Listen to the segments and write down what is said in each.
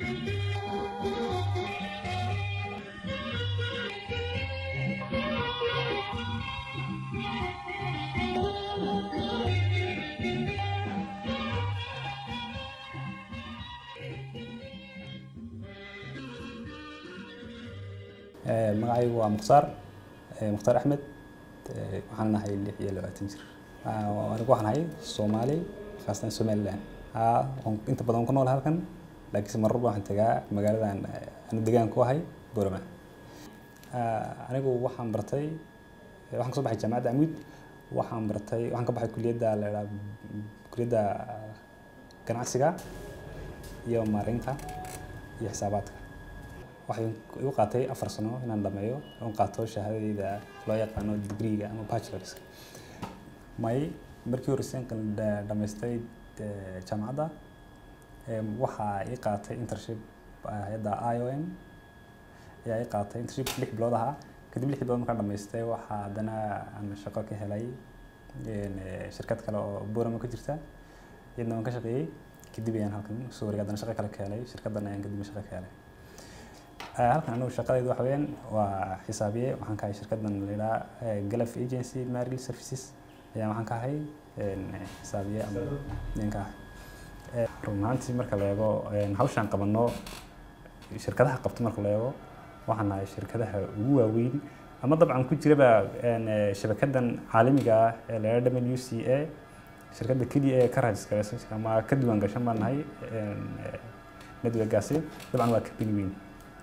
magacaygu waa mukhtaar mukhtaar axmed waxaan nahay lix iyo labaatan jir anigu waxaan nahay soomaali khaasatan somaliland inta badan ku nool halkan laakiinse marar waxaan tagaa magaaladan anu degaan ku ahay borama anigu waxaan bartay waxaan kasoo baxay jaamacadda amud waxaan bartay waxaan ka baxay kuliyadda la idhaha kuliyadda ganacsiga iyo maareynta iyo xisaabaadka waxay igu qaatay afar sano inaan dhameeyo oon qaato shahaadadeyda loo yaqaano degreega ama bachelorska may markii horreyseen dhamaystay jaamacadda waxaa ii qaatay internship hayadda i o m ayaa ii qaatay internship lix bilood ahaa kadib lix bilood markaan dhamaystay waxaa haddana aan shaqo ka helay shirkad kale oo borama ka jirta iyadna waan ka shaqeeyey kadib ayaan halkan soo wareegay haddana shaqo kale ka helay shirkaddan ayaan kadib shaqo ka helay halkan anigu shaqadaydu waxa weeyaan waa xisaabiye waxaan ka ahay shirkaddan la yidhaha galaf agency marital services ayaan waxaan ka ahay xisaabiye ama ninka ah run ahaantii marka la eego hawshaan qabanno shirkadaha qabto marka la eego waxaan nahay shirkadaha ugu waaweyn ama dabcan ku jiraba shabakadan caalamiga ah ee la yidhaha w c a shirkadda keliya ee ka raajiskaraysan ama ka diiwaan gashan baan nahay networkaasi dabcan waa company weyn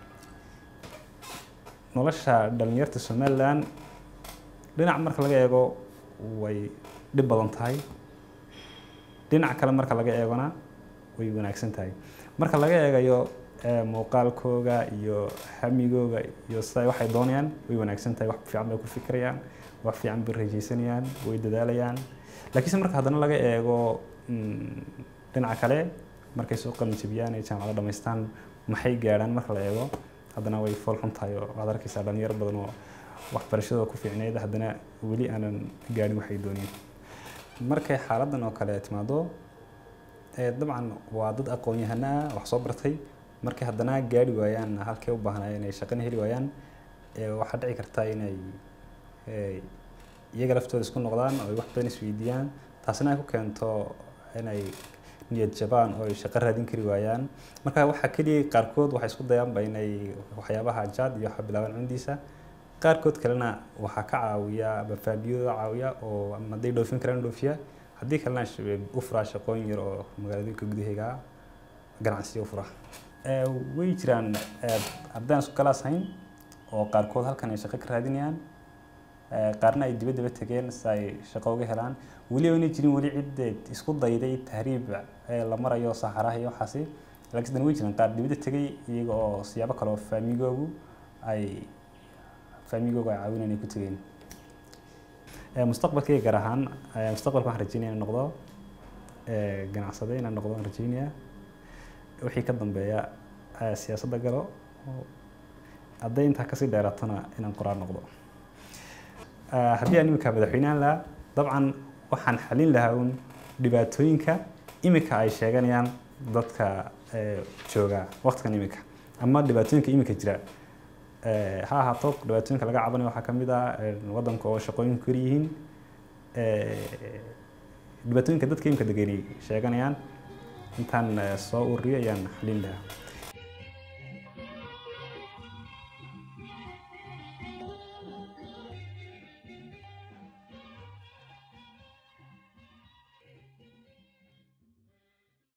nolosha dhalinyarta somaliland dhinac marka laga eego way dhib badan tahay dhinac kale marka laga eegona way wanaagsan tahay marka laga eegayo muuqaalkooga iyo hamigooga iyo sida waxay doonayaan way wanaagsan tahay wax fiican bay ku fikirayaan wax fiican bay rajaysanayaan way dadaalayaan laakiinse marka haddana laga eego dhinaca kale markay soo qalin jabiyaan ay jaamacado dhamaystaan maxay gaadhaan marka la eego haddana way fool xun tahay oo waxaad arkaysaa dhalinyaro badan oo waxbarashadooda ku fiicneyd haddana weli aanan gaadhin waxay dooneen markay xaaladdan oo kale timaado dabcan waa dad aqoon-yahana ah wax soo bartay markay haddana gaadhi waayaan halkay u baahnayeen ay shaqana heli waayaan waxaa dhici karta inay iyaga laftooda isku noqdaan oo ay wax badan isweydiiyaan taasina ay ku keento inay niyad jabaan oo ay shaqo raadin kari waayaan marka waxaa keliya qaarkood waxay isku dayaanba inay waxyaabaha jaad iyo waxa bilaabaan cundiisa qaarkood kalena waxaa ka caawiya bafaabiyooda caawiya oo hadday dhoofin karaan dhoofiya haddii kalena u furaa shaqooyin yar oo magaaladooyinka gudaheega ganacsiyo u fura way jiraan ardaan isku kalaas hayn oo qaarkood halkan ay shaqo ka raadinayaan qaarna ay dibadda ba tegeen si ay shaqo uga helaan weli ayna jirin weli cid isku dayday tahriib la marayo saxaraha iyo waxaasi laakiin dan way jiraan qaar dibadda tegay iyaga oo siyaabo kale oo faamigoogu ay faamigoogu ay caawinayaan ay ku tegeen mustaqbalkayga gaar ahaan mustaqbalka waxaan rajeynaya inaan noqdo ganacsade inaan noqdo aan rajeynaya wixii ka dambeeya siyaasadda galo hadday intaa kasii dheeraatona inaan qoraar noqdo haddii aan iminka madaxweynehan lahaa dabcan waxaan xalin lahaa un dhibaatooyinka iminka ay sheeganayaan dadka jooga waqtigan iminka ama dhibaatooyinka iminka jira ha ahaato dhibaatooyinka laga cabanayo waxaa kamid ah wadanka oo shaqooyinku kor yihiin dhibaatooyinka dadka iminka degenay sheeganayaan intaan soo ururiyo ayaan xalin lahaa